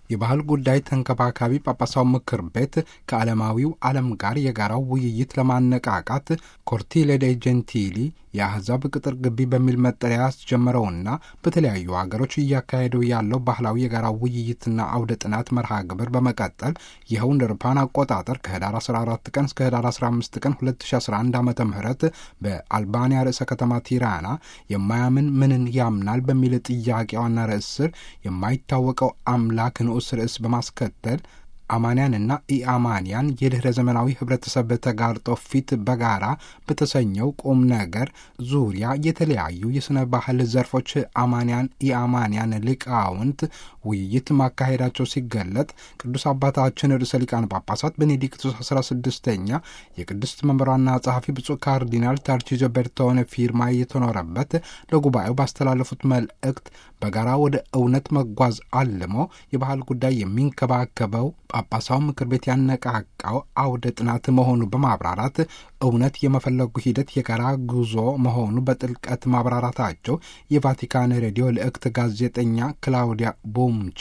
የባህል ጉዳይ ተንከባካቢ ጳጳሳው ምክር ቤት ከዓለማዊው ዓለም ጋር የጋራው ውይይት ለማነቃቃት ኮርቲሌ ዴ ጀንቲሊ የአሕዛብ ቅጥር ግቢ በሚል መጠሪያ ያስጀመረውና በተለያዩ ሀገሮች እያካሄደው ያለው ባህላዊ የጋራ ውይይትና አውደ ጥናት መርሃ ግብር በመቀጠል ይኸው እንደ አውሮፓውያን አቆጣጠር ከህዳር 14 ቀን እስከ ህዳር 15 ቀን 2011 ዓ ም በአልባንያ ርዕሰ ከተማ ቲራና የማያምን ምንን ያምናል በሚል ጥያቄ ዋና ርዕስ ስር የማይታወቀው አምላክ ንዑስ ርዕስ በማስከተል አማንያንና ኢአማንያን የድኅረ ዘመናዊ ህብረተሰብ ተጋርጦ ፊት በጋራ በተሰኘው ቁም ነገር ዙሪያ የተለያዩ የሥነ ባህል ዘርፎች አማንያን ኢአማንያን ሊቃውንት ውይይት ማካሄዳቸው ሲገለጥ ቅዱስ አባታችን ርዕሰ ሊቃነ ጳጳሳት ቤኔዲክቱስ 16ኛ የቅድስት መንበሯና ጸሐፊ ብፁዕ ካርዲናል ታርቺዞ ቤርቶኔ ፊርማ የተኖረበት ለጉባኤው ባስተላለፉት መልእክት በጋራ ወደ እውነት መጓዝ አልሞ የባህል ጉዳይ የሚንከባከበው ጳጳሳው ምክር ቤት ያነቃቃው አውደ ጥናት መሆኑ በማብራራት እውነት የመፈለጉ ሂደት የጋራ ጉዞ መሆኑ በጥልቀት ማብራራታቸው የቫቲካን ሬዲዮ ልዕክት ጋዜጠኛ ክላውዲያ ቦምቺ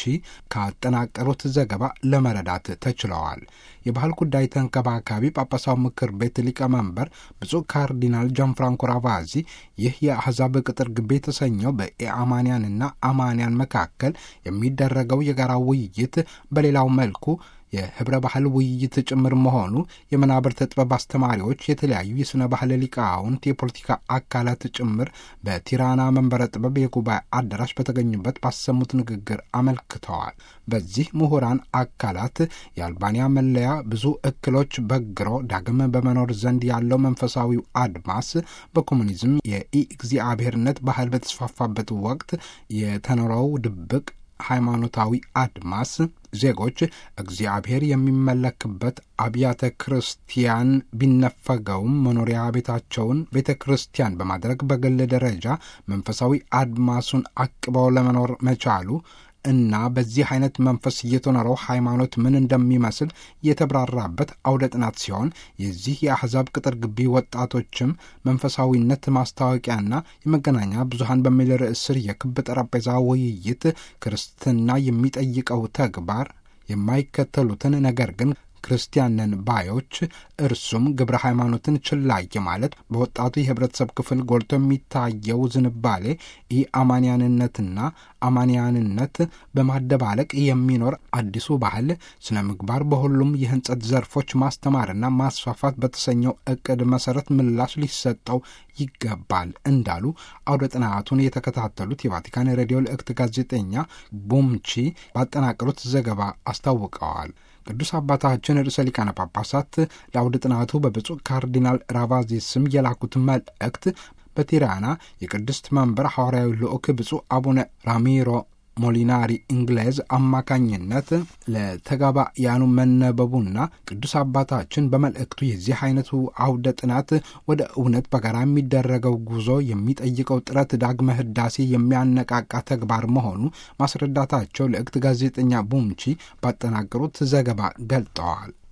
ካጠናቀሩት ዘገባ ለመረዳት ተችለዋል። የባህል ጉዳይ ተንከባካቢ ጳጳሳው ምክር ቤት ሊቀመንበር ብፁዕ ካርዲናል ጃንፍራንኮ ራቫዚ ይህ የአሕዛብ ቅጥር ግቢ የተሰኘው በኢአማንያንና አማንያን መካከል የሚደረገው የጋራ ውይይት በሌላው መልኩ የህብረ ባህል ውይይት ጭምር መሆኑ የመናብርተ ጥበብ አስተማሪዎች፣ የተለያዩ የሥነ ባህል ሊቃውንት፣ የፖለቲካ አካላት ጭምር በቲራና መንበረ ጥበብ የጉባኤ አዳራሽ በተገኙበት ባሰሙት ንግግር አመልክተዋል። በዚህ ምሁራን አካላት የአልባንያ መለያ ብዙ እክሎች በግሮ ዳግም በመኖር ዘንድ ያለው መንፈሳዊው አድማስ በኮሙኒዝም የኢ እግዚአብሔርነት ባህል በተስፋፋበት ወቅት የተኖረው ድብቅ ሃይማኖታዊ አድማስ ዜጎች እግዚአብሔር የሚመለክበት አብያተ ክርስቲያን ቢነፈገውም መኖሪያ ቤታቸውን ቤተ ክርስቲያን በማድረግ በግል ደረጃ መንፈሳዊ አድማሱን አቅበው ለመኖር መቻሉ እና በዚህ አይነት መንፈስ እየተኖረው ሃይማኖት ምን እንደሚመስል የተብራራበት አውደ ጥናት ሲሆን የዚህ የአሕዛብ ቅጥር ግቢ ወጣቶችም መንፈሳዊነት ማስታወቂያና የመገናኛ ብዙሃን በሚል ርዕስ ስር የክብ ጠረጴዛ ውይይት ክርስትና የሚጠይቀው ተግባር የማይከተሉትን ነገር ግን ክርስቲያንን ባዮች እርሱም ግብረ ሃይማኖትን ችላይ ማለት በወጣቱ የህብረተሰብ ክፍል ጎልቶ የሚታየው ዝንባሌ ኢ አማንያንነትና አማንያንነት በማደባለቅ የሚኖር አዲሱ ባህል ስነ ምግባር በሁሉም የህንጸት ዘርፎች ማስተማርና ማስፋፋት በተሰኘው እቅድ መሰረት ምላሽ ሊሰጠው ይገባል እንዳሉ አውደ ጥናቱን የተከታተሉት የቫቲካን ሬዲዮ ልዕክት ጋዜጠኛ ቡምቺ ባጠናቀሩት ዘገባ አስታውቀዋል። ቅዱስ አባታችን ርዕሰ ሊቃነ ጳጳሳት ለአውደ ጥናቱ በብፁዕ ካርዲናል ራቫዚ ስም የላኩት መልእክት በቲራና የቅድስት መንበር ሐዋርያዊ ልዑክ ብፁዕ አቡነ ራሚሮ ሞሊናሪ እንግሌዝ አማካኝነት ለተጋባያኑ መነበቡና ቅዱስ አባታችን በመልእክቱ የዚህ አይነቱ አውደ ጥናት ወደ እውነት በጋራ የሚደረገው ጉዞ የሚጠይቀው ጥረት ዳግመ ህዳሴ የሚያነቃቃ ተግባር መሆኑ ማስረዳታቸው ልዕክት ጋዜጠኛ ቡምቺ ባጠናቀሩት ዘገባ ገልጠዋል።